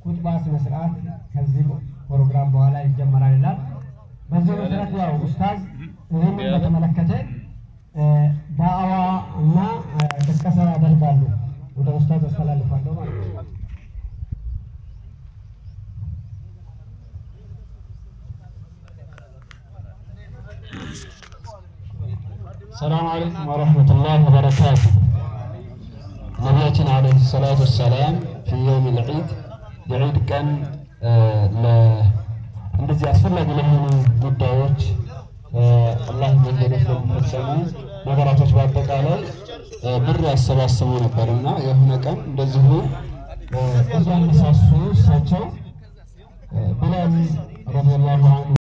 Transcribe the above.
ኩጥባ ስነ ስርዓት ከዚህ ፕሮግራም በኋላ ይጀመራል ይላል። በዚህ መሰረት ያው ኡስታዝ ይህንን በተመለከተ እ፣ ዳዕዋ እና እ፣ ቅስቀሳ ያደርጋሉ። ወደ ኡስታዝ አስተላልፋለሁ ማለት ነው። ሰላም አለይኩም ወረህመቱላህ ወበረካቱ። ነቢያችን ዓለይሂ ሰላቱ ወሰላም ፊ የውም ልዒድ የዒድ ቀን እ፣ ለ- እንደዚህ አስፈላጊ ለሆኑ ጉዳዮች እ፣ አላህ መንገዶች ለሚፈጸሙ ነገራቶች በአጠቃላይ እ፣ ብር ያሰባስቡ ነበርና የሆነ ቀን እንደዚሁ እ፣ እያነሳሱ እሳቸው እ፣ ቢላል ረዲየላሁ አንሁ